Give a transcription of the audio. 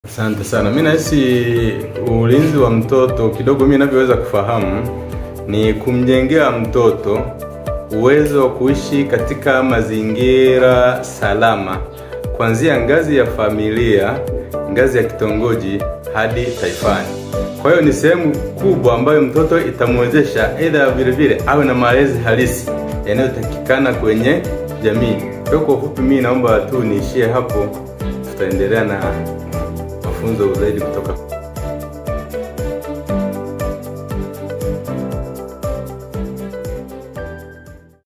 Asante sana. Mimi nahisi ulinzi wa mtoto kidogo, mimi ninavyoweza kufahamu ni kumjengea mtoto uwezo wa kuishi katika mazingira salama, kuanzia ngazi ya familia, ngazi ya kitongoji hadi taifani. Kwa hiyo ni sehemu kubwa ambayo mtoto itamwezesha aidha vile vile awe na malezi halisi yanayotakikana kwenye jamii. Kwa hiyo kwa ufupi, mimi naomba tu niishie hapo, tutaendelea na mafunzo zaidi kutoka